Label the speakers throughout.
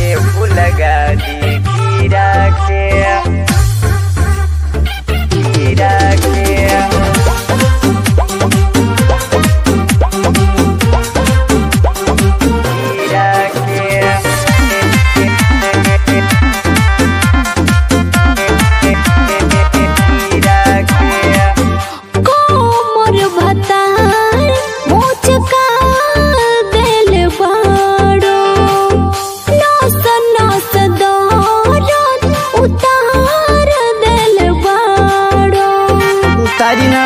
Speaker 1: आवले फुलगा दी कीरा के कीरा के
Speaker 2: कोमर भतार मोचका देल बाड़ो नस नस दौरन उतार देल बाड़ो
Speaker 1: उतारी ना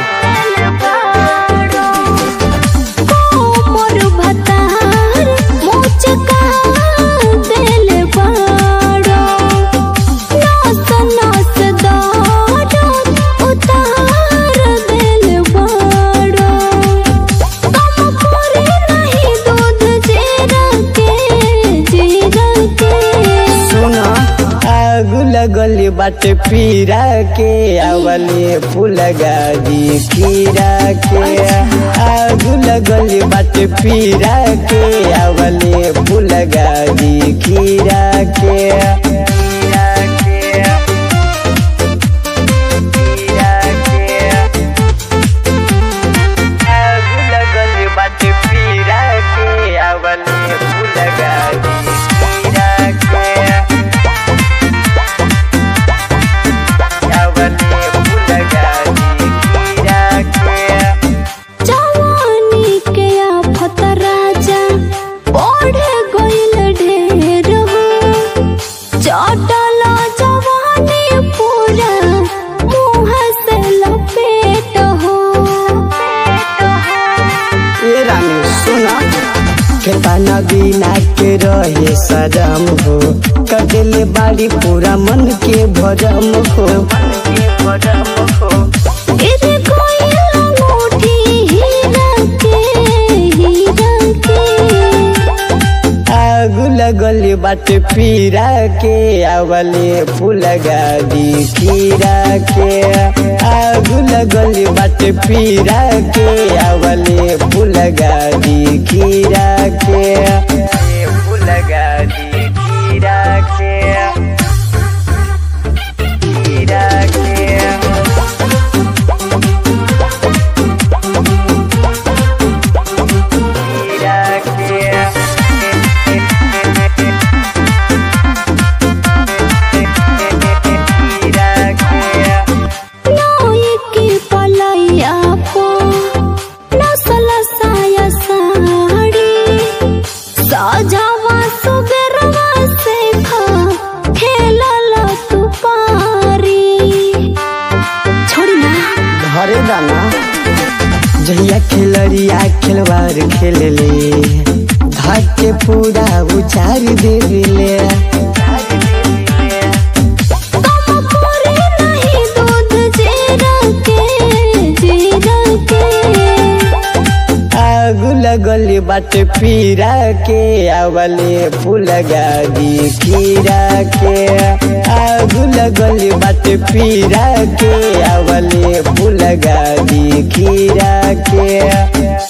Speaker 2: कोमर भतार मोचका देल बाड़ो नस नस दौरन उतार देल बाड़ो कम करे नहीं दूध जीरा के जीरा के
Speaker 1: सुना आग लगल बाटे पीरा के आवले फुलगा दी कीरा के आग लगल बाटे पीरा के आवले फुलगा दी कीरा के कीरा के कीरा के आग लगल बाटे पीरा के आवले फुलगा दी कीरा के आवले फुलगा दी कीरा के
Speaker 2: जवानी के आफत राजा बढ़ गइल ढेर हो चटल जवानी पूरा मुँह से लपेट हो
Speaker 1: ए रानी सुना खेताना बिना के रहे सजम हो कटले बाड़ी पूरा मन के भरम हो मन के भरम हो
Speaker 2: गिर गइल अंगूठी हीरा के हीरा के
Speaker 1: आग लगल बाटे पीरा के आवले फुलगा दी कीरा के आग लगल बाटे पीरा के आवले फुलगा दी कीरा के फुलगा दी कीरा के कीरा के
Speaker 2: नोई की पलैया पो नसल साया साड़ी सजावा सुबेरवा से खा खेलल तू पारी छोड़ी ना
Speaker 1: घरे दाना जहिया खेलरिया खेलवार खेलले धाक के पूरा उचार देले
Speaker 2: कम करे नहीं दूध जीरा के जीरा के
Speaker 1: आग लगल बाटे पीरा के आवले फुलगा दी कीरा के आग लगल बाटे पीरा के आवले फुलगा दी कीरा के